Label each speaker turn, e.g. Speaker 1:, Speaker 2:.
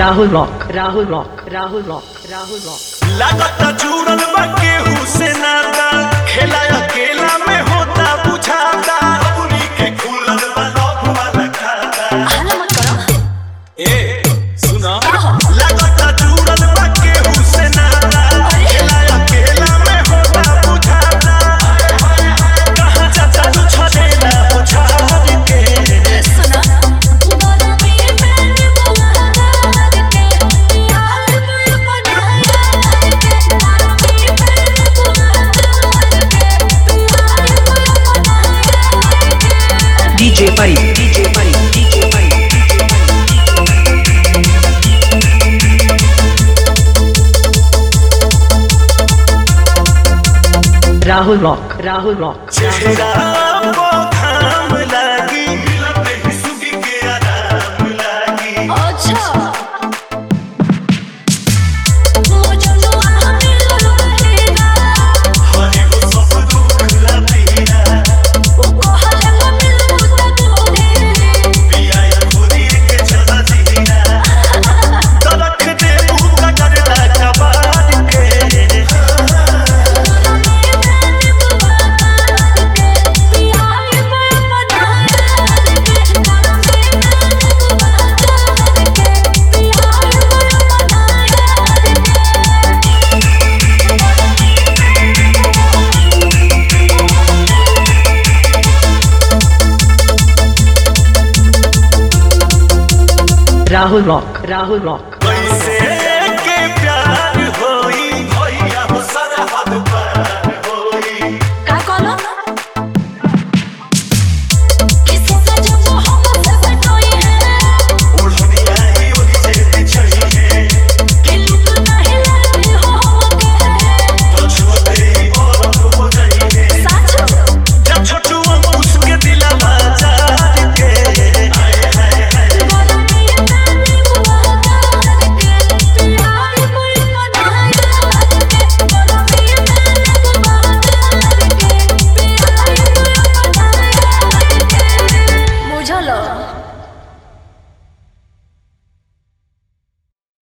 Speaker 1: Rahul Rock, Rahul Rock, Rahul Rock, Rahul Rock.
Speaker 2: लागता जुड़ल बा केहू से नाता खेला अकेला में होता बुझाता अपनी के खुलल बा लौक वाला खाता
Speaker 3: हल्ला मत करो
Speaker 2: ए सुना लागता जुड़ल बा केहू से नाता खेला अकेला में होता बुझाता कहाँ चाचा तू छलेला बुझार के
Speaker 3: सुना गोरा मेरे पैर बुहार के यार मुझे बनाया के गोरा मेरे पैर बुहार के यार मुझे बनाया के
Speaker 1: DJ Pari, DJ Pari, DJ Pari. Rahul Rock, Rahul Rock.
Speaker 2: चेहरा को घाम लागी मिलते ही सुगी के आराम लागी
Speaker 3: अच्छा मुझे लो हमें लो रहेगा
Speaker 2: हरे को सब दुख लपीरा
Speaker 3: वो हले में मिलूं तो दे
Speaker 2: पिया खुदी के चला जीना तरख दे भूखा करता कबाड़ के
Speaker 1: Rahul Rock, Rahul Rock.
Speaker 2: कैसे